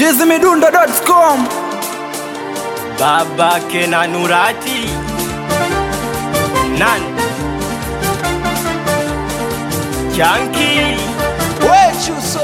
chizimidundo.com babake na Nurati nan Chanki wechuso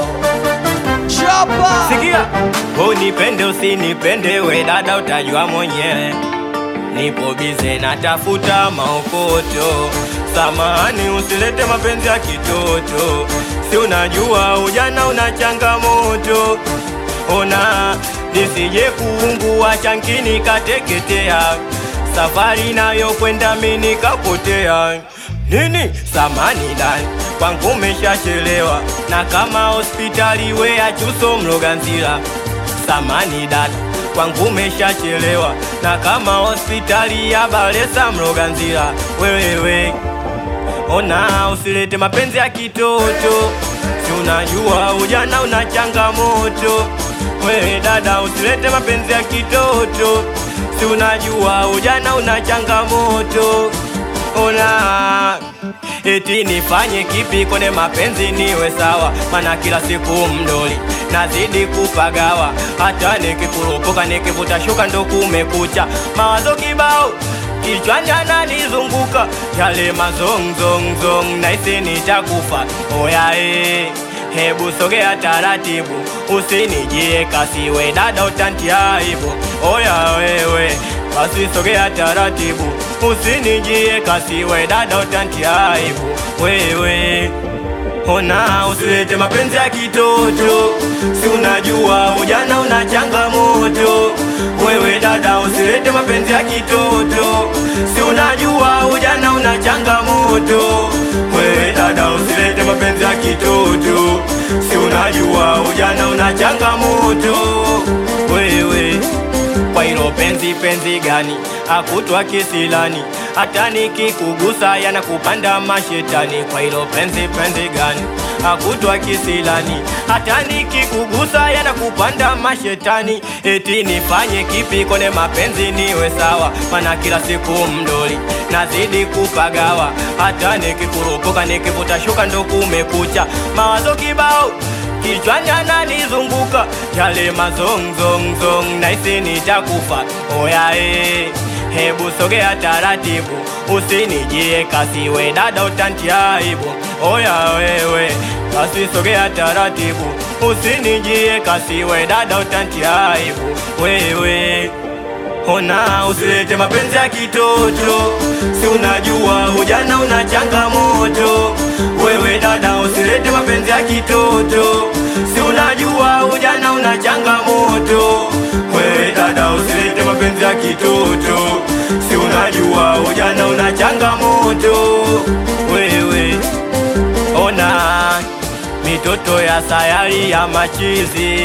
chapa sikia, unipende usinipende, we dada utajua mwenyewe, nipo bize natafuta maokoto. Samahani, usilete mapenzi ya kitoto, si unajua ujana una changamoto. Ona nisije kuungua chankini kateketea, safari nayo kwenda mimi nikapotea. Nini samani dani kwangu umeshachelewa, na kama hospitali we achuso mloganzila. Samani dada kwangu umeshachelewa, na kama hospitali ya Balesa mloganzila. Wewewe ona, usilete mapenzi ya kitoto, si unajua ujana una changamoto. Wewe dada, usilete mapenzi ya kitoto, si unajua ujana una changamoto. Ona eti nifanye kipi kwenye mapenzi niwe sawa? Mana kila siku mdoli nazidi kupagawa, hata nikikurupuka nikivuta shuka ndo kumekucha, mawazo kibao kichwani ananizunguka, yale mazongzongzong naisi nitakufa. Oya eh, hebu sogea taratibu, usinijie kasi, we dada utantia aibu. Oya wewe basi sogea taratibu, usinijie kasi, we dada utantia aibu. Wewe ona, usilete mapenzi ya kitoto, si unajua ujana una changamoto. Wewe dada, usilete mapenzi ya kitoto, si unajua ujana una changamoto. Wewe dada, usilete mapenzi ya kitoto, si unajua ujana una changamoto. Wewe kwa hilo penzi penzi gani akutwa kisilani, hata nikikugusa yanakupanda mashetani. Kwa hilo penzi penzi gani akutwa kisilani, hata nikikugusa yanakupanda mashetani. Eti nifanye kipi kwenye mapenzi niwe sawa? Mana kila siku mdoli nazidi kupagawa, hata nikikurupuka nikivuta shuka ndo kumekucha, mawazo kibao kichwani ananizunguka yale mazongzongzong, naisi nitakufa. Oya eh, hebu sogea taratibu, usinijie kasi, we dada utantia aibu. Oya wewe, basi sogea taratibu, usinijie kasi, we dada utantia aibu. Wewe Ona, usilete mapenzi ya kitoto, si unajua ujana una changamoto. Wewe dada, usilete mapenzi ya kitoto, si unajua ujana una changamoto. Wewe dada, usilete mapenzi ya kitoto, si unajua ujana una changamoto. Wewe ona, mitoto ya sayari ya machizi,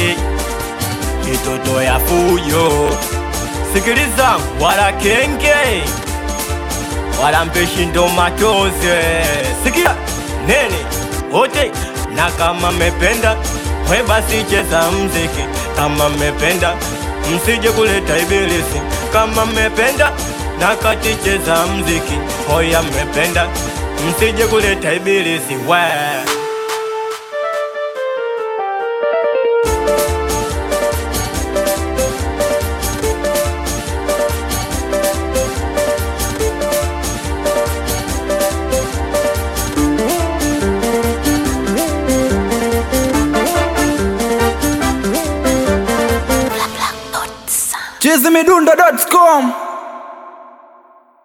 mitoto ya fujo Sikiliza, wala kenge wala mpeshi ndo matoze. Sikia nene wote, na kama mependa we basi cheza mziki, kama mependa msije kuleta ibilisi, kama mependa na kati cheza mziki, hoya mependa msije kuleta ibilisi we chizimidundo.com